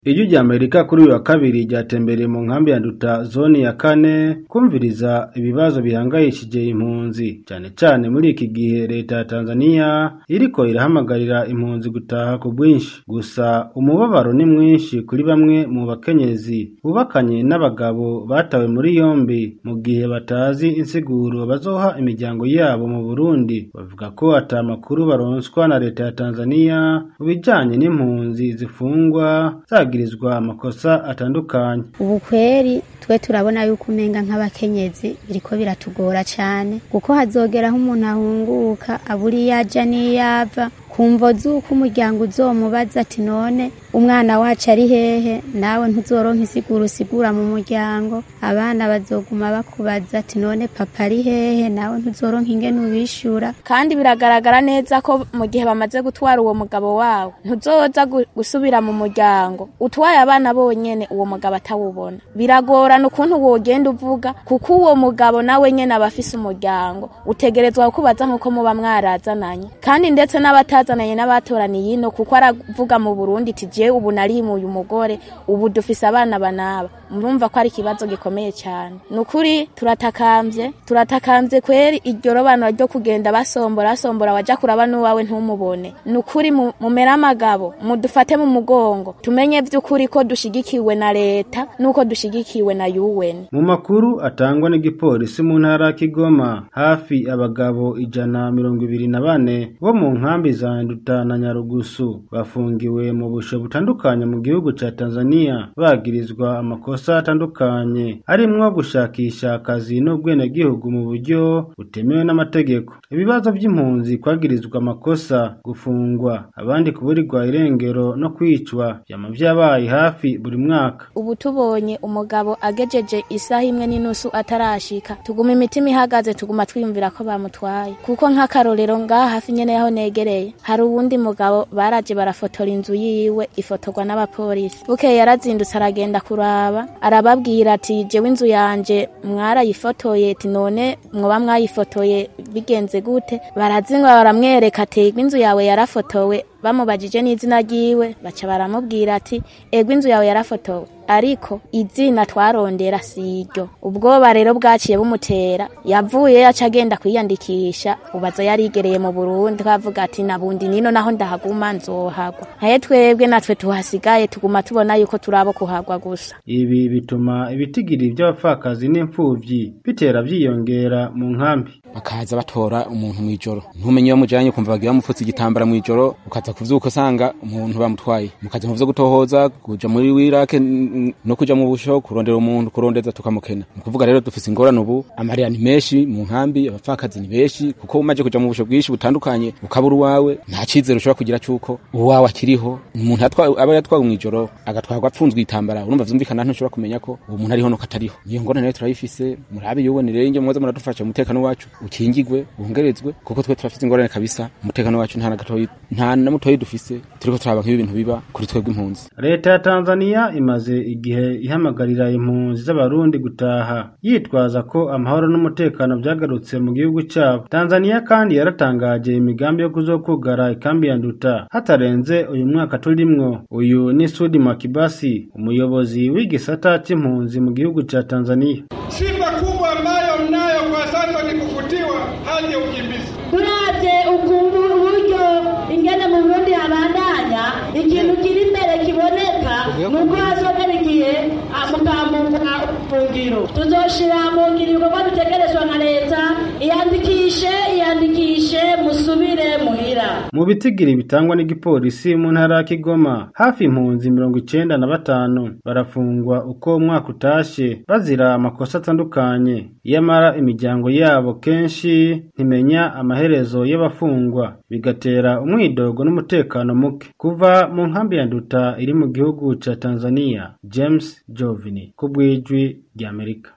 Ijwi rya Amerika kuri uyu wa kabiri ryatembereye mu nkambi ya Nduta zoni ya kane kumviriza ibibazo bihangayishije impunzi cane cane muri iki gihe leta ya Tanzania iriko irahamagarira impunzi gutaha ku bwinshi gusa umubabaro ni mwinshi kuri bamwe mu bakenyezi bubakanye n'abagabo batawe muri yombi mu gihe batazi insiguro bazoha imiryango yabo mu Burundi bavuga ko ata makuru baronswa na leta ya Tanzania mu bijanye n'impunzi zifungwa zagirizwa amakosa atandukanye ubu kweri twe turabona yuko umenga nk'abakenyezi biriko biratugora cane kuko hazogeraho umuntu ahunguka abura iyo aja n'iyo ava kumvo z'uko umuryango uzomubaza ati none umwana wacu ari hehe nawe ntuzoronka isigura usigura mu muryango abana bazoguma bakubaza ati none papa ari hehe nawe ntuzoronka ingene ubishura kandi biragaragara neza ko mu gihe bamaze gutwara uwo mugabo wawe ntuzoza gu- gusubira mu muryango utwaye abana bonyene uwo mugabo atawubona biragorana ukuntu wogenda uvuga kuko uwo mugabo nawe nyene aba afise umuryango utegerezwa kukubaza nk'uko muba mwarazananye kandi ndetse n'abatazananye n'abatoraniye ino kuko aravuga mu Burundi ati jewe ubu narimuye umugore ubu dufise abana banaba murumva ko ari ikibazo gikomeye cyane ni ukuri turatakambye turatakambye kweri iryo robanura ryo kugenda basombora basombora waja kuraba n'uwawe ntumubone ni ukuri mu- mumere amagabo mudufate mu mugongo tumenye vy'ukuri ko dushigikiwe na leta n'uko dushigikiwe na UN mu makuru atangwa n'igipolisi mu ntara ya Kigoma hafi abagabo ijana mirongo ibiri na bane bo mu nkambi za Nduta na Nyarugusu bafungiwe mu busho butandukanye mu gihugu ca Tanzania bagirizwa amakosa atandukanye arimwo gushakisha akazi n'ubwenegihugu mu buryo butemewe n'amategeko ibibazo vy'impunzi kwagirizwa amakosa gufungwa abandi kuburirwa irengero no kwicwa vyama vyabaye hafi buri mwaka ubu tubonye umugabo agejeje isaha imwe n'inusu atarashika tuguma imitima ihagaze tuguma twiyumvira ko bamutwaye kuko nk'akarorero ngaha hafi nyene yaho negereye hari uwundi mugabo baraje barafotora inzu yiwe ifotorwa n'abapolisi bukeye yarazindutse aragenda kuraba arababwira ati jewe inzu yanje mwarayifotoye ati none mwoba mwayifotoye bigenze gute barazinga baramwereka ati inzu yawe yarafotowe bamubajije n'izina ryiwe baca baramubwira ati ego inzu yawe yarafotowe ariko izina twarondera si iryo ubwoba rero bwaciye bumutera yavuye yaca agenda kwiyandikisha ubaza yarigereye mu burundi twavuga ati nabundi nino naho ndahaguma nzohagwa naye twebwe natwe tuhasigaye tuguma tubona yuko turabo kuhagwa gusa ibi bituma ibitigiri by'abapfakazi n'imfuvyi bitera vyiyongera mu nkambi bakaza batora umuntu mw'ijoro ntumenye iyo mujanye ukumva bagira bamupfutse igitambara mw'ijoro ukaza kuvyuka usanga umuntu bamutwaye mukaja mu vyo gutohoza kuja muri wirake n- no kuja mu busho kurondera umuntu kurondeza tukamukena ni ukuvuga rero dufise ingorane ubu amarira ni menshi mu nkambi abapfakazi ni benshi kuko umaze kuja mu busho bwinshi butandukanye ukabura uwawe nta cizere ushobora kugira cuko uwawe akiriho umuntu atwa- aba yatwawe mw'ijoro agatwarwa apfunzwe igitambara urumva vyumvikana ntushobora kumenya ko uwo muntu ariho nuko atariho niyo ngorane rero turayifise murabe yuwe rero inge muze muradufasha umutekano wacu ukingigwe wongerezwe kuko twe turafise ingorane kabisa umutekano wacu nta na gatoyi nta na mutoyi dufise turiko turaba nk'ibi bintu biba kuri twebwe impunzi leta ya tanzania imaze igihe ihamagarira impunzi z'abarundi gutaha yitwaza ko amahoro n'umutekano vyagarutse mu gihugu cabo tanzania kandi yaratangaje imigambi yo kuzokugara ikambi ya nduta hatarenze uyu mwaka turimwo uyu ni sudi makibasi umuyobozi w'igisata c'impunzi mu gihugu ca tanzania Sifa kubwa ambayo mnayo kwa sasa ni kufutiwa hali ya ukimbizi. turavye ukuntu uburyo ingene mu burundi habandanya ikintu kiri imbere kiboneka nuko hazogera igihe mukambuka ubufungiro tuzoshira mu ngiro ibikorwa bitegerezwa na leta iyandikishe iyandikishe musubire muhira mu bitigiri bitangwa n'igipolisi mu ntara ya Kigoma hafi impunzi mirongo icenda na batanu barafungwa uko umwaka utashe bazira amakosa atandukanye iyamara imiryango yabo kenshi ntimenya amaherezo y'abafungwa bigatera umwidogo n'umutekano muke kuva mu nkambi ya Nduta iri mu gihugu ca Tanzania James Jovini ku bw'ijwi ry'Amerika